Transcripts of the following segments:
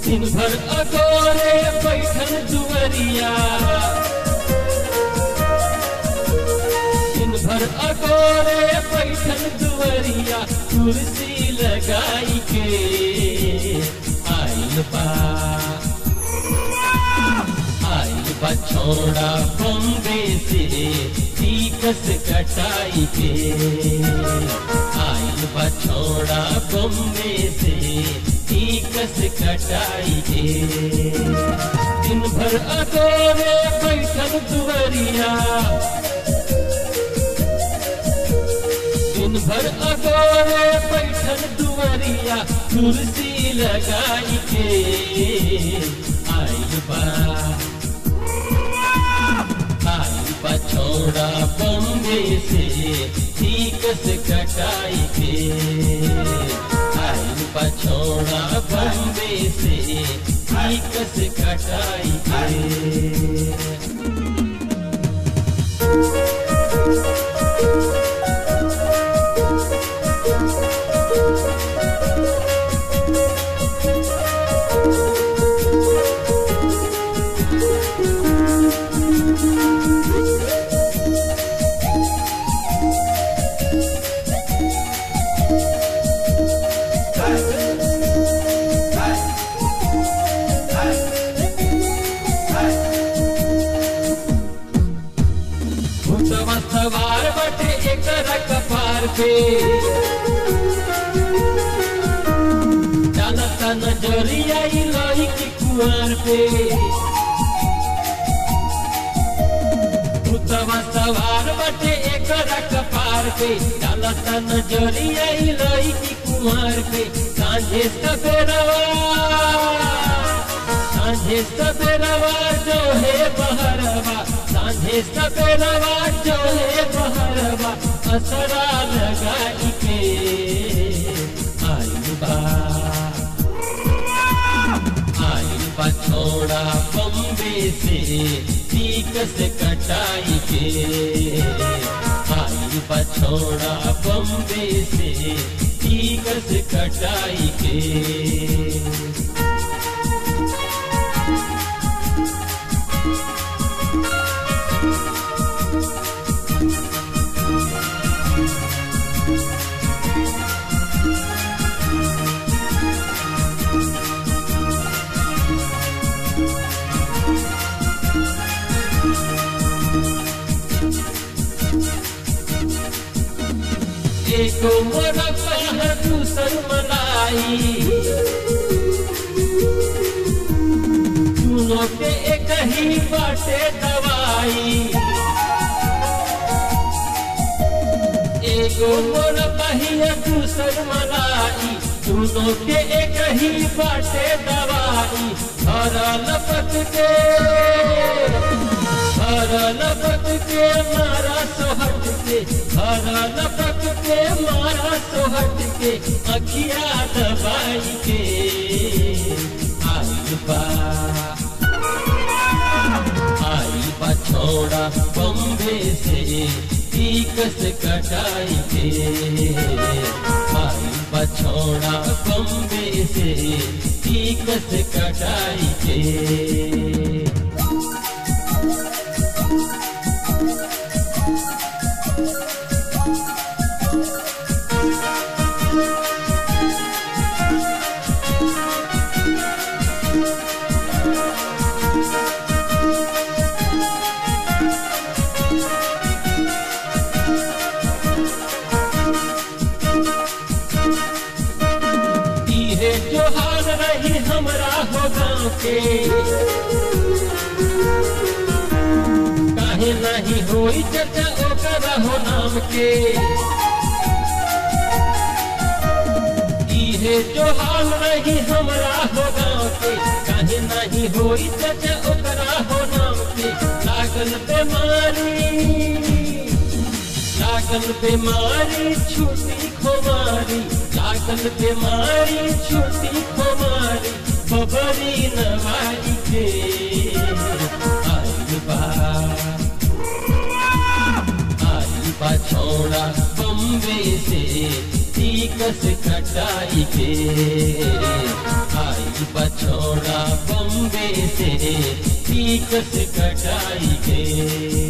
दिन भर अगोरे बैठल दुवरिया दिन भर अगोरे बैठल दुवरिया कुर्सी लगाई के आइल बा आइल बा छोड़ा बम्बे से टीकस कटाई के आइल बा छोड़ा बम्बे से टीकस कटाई के दिन भर अगोरे बैठल दुवरिया दिन भर अगोरे बैठल दुवरिया कुर्सी लगाई के आइल बा आइल बा छोड़ा बम्बे से ठीकस कटाई के आइल बा छोड़ा बम्बे से ठीकस कटाई के भूतवा सवार बटे एकरा कपार पे जानता नजरिया ई लोही की कुआर पे भूतवा सवार बटे एकरा कपार पे जानता नजरिया ई लोही की कुआर पे सांझे सवेरवा सांझे सवेरवा जो है बहरवा सांझे सवेरवा जो है बहरवा असरा लगाई के आइल बा आइल बा छोड़ा बम्बे से टीकस कटाई के आइल बा छोड़ा बम्बे से टीकस कटाई के एको मोरा कह दूसर मलाई दोनों के एक ही बाटे दवाई एगो मोर बहिया दूसर मलाई दोनों के एक ही बाटे दवाई घर लपक के घर लपक के मारा सोहट के घर लपक के मारा सोहट के अखिया दबाई के आइल बा आइल बा छोड़ा बम्बे से टीकस कटाई के आइल बा छोड़ा बम्बे से टीकस कटाई के इहे जोहार रही हमरा हो गाँव के काहे नहीं होई चर्चा ओकरा हो नाम के इहे जोहार रही हमरा हो गाँव के काहे नहीं होई चर्चा ओकरा हो नाम के लागल बीमारी लागल बीमारी छुट्टी खुमारी लागल बीमारी छुट्टी खुमारी बबरी नवाई के आइल बा आइल बा छोड़ा बम्बे से टीकस कटाई के आई बछोड़ा बम्बे से टीकस कटाई के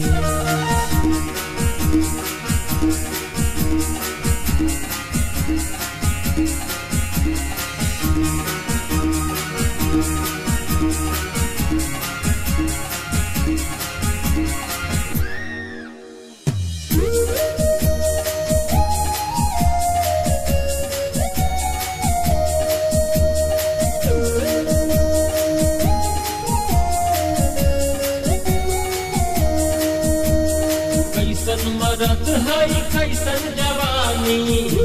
कैसन मरद है कैसन जवानी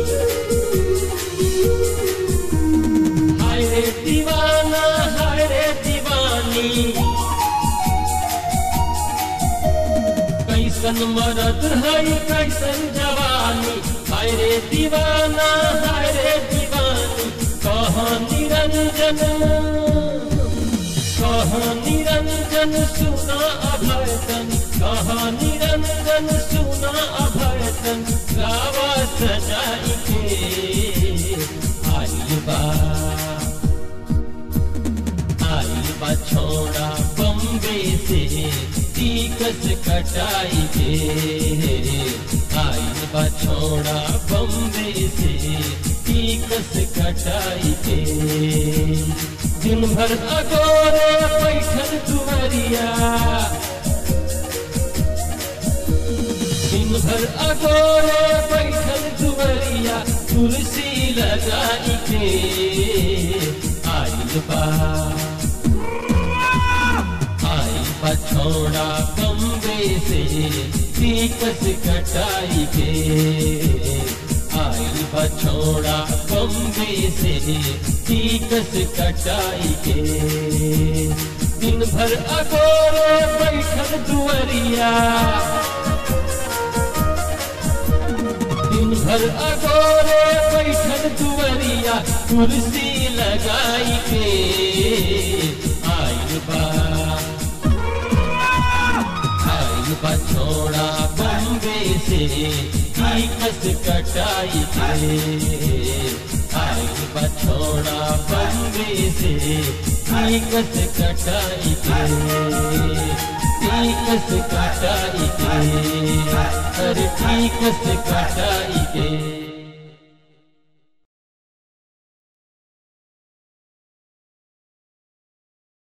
हाय रे दीवाना हाय रे दीवानी कैसन मरद है कैसन जवानी हाय रे दीवाना हाय रे दीवानी कहाँ निरंजन कहाँ निरंजन सुना अभयतन कहाँ निरंजन सुना अभयतन गावा सजाई के आई बा आई बा छोड़ा बम्बे से टीकस कटाई के आई बा छोड़ा बम्बे से टीकस कटाई के दिन भर अगोरे बैठल दुवरिया दिन भर अगोरे बैठल दुवरिया तुलसी लगाई के आइल बा आई बछोड़ा बम्बे से टीकस कटाई के आई बछोड़ा बम्बे से टीकस कटाई के दिन भर अगोरे बैठल दुवरिया दिन भर अगोरे बैठल दुवरिया कुर्सी लगाई के आइल बा आइल बा छोड़ा बम्बे से टीकस कटाई के आइल बा छोड़ा बम्बे से टीकस कटाई के टीकस कटाई के अरे टीकस कटाई के